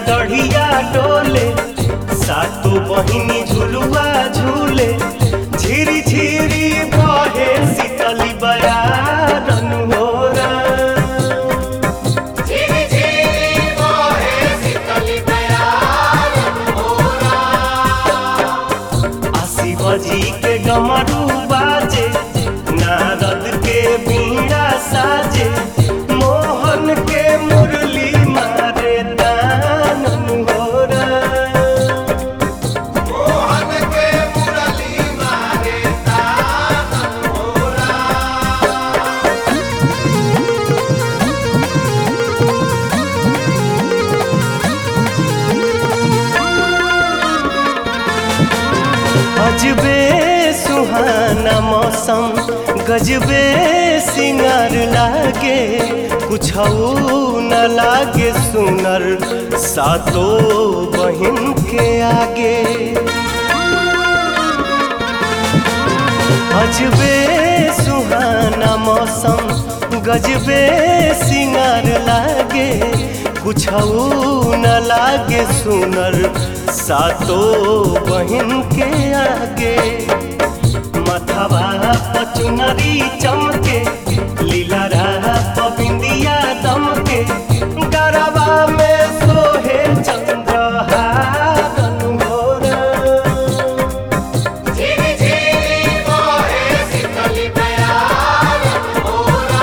डढ़िया डोले सातो बहिनी झुलुआ झूले झिरी झिरी बहे शीतली बयारन होरा झिरी झिरी बहे शीतली बयारन होरा आशी बजी के डमरू बाजे नारद के बीड़ा साजे मोहन के मुरली मारे दानन होरा मोहन के मुरली मारे तानन होरा अजबे सुहाना मौसम गजबे सिंगार लागे कुछ न लागे सुनर सातो बहिन के आगे अजबे सुहाना मौसम गजबे सिंगार लागे कुछ न लागे सुनर सातो बहिन के आगे मथवा पचुनरी चमके लीला पबिंदिया दमके गरबा में सोहे चंद्रहारन होरा झिरी झिरी बहे शीतली बयारन होरा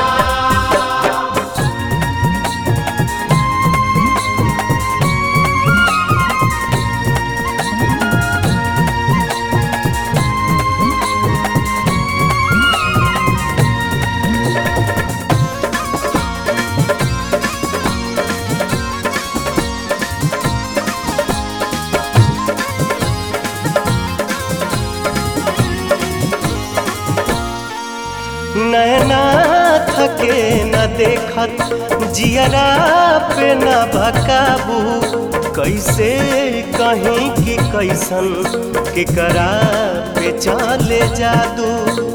नैना थके न देखत जियरा पे न भकाबू कैसे कहीं कि कैसन केकरा पे चले जादू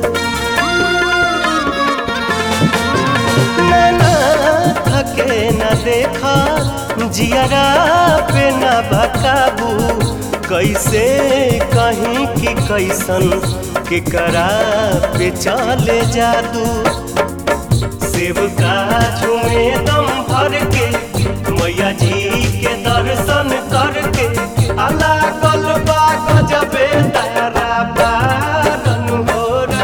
नैना थके न देखा जियरा पे न भकाबू कैसे कहीं कि कैसन केकरा पे चले जादू शिव का झूमे दम भर के मैया जी के दर्शन करके अला गलबा गजबे तारा बारन होरा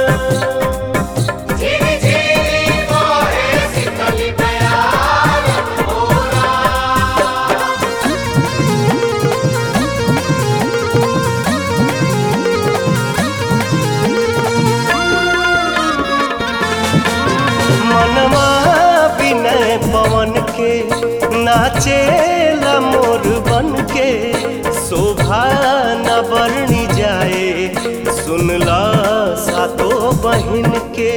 झिरी झिरी बहे शीतली बयारन होरा मनवा विनय पवन के नाचे मोर बन के शोभा न बरनी जाए सुनला सातो बहिन के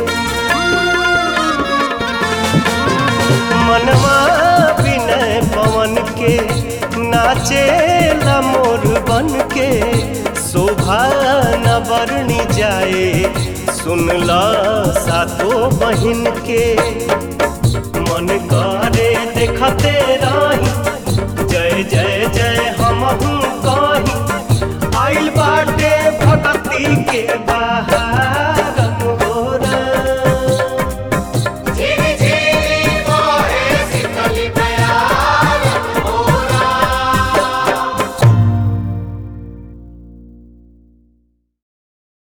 मनवा विनय पवन के नाचे मोर बन के शोभा न बरनी जाए सुनला सातो बहिन के मन करे देखते रही जय जय जय हम कहीं आइल बाटे भगती के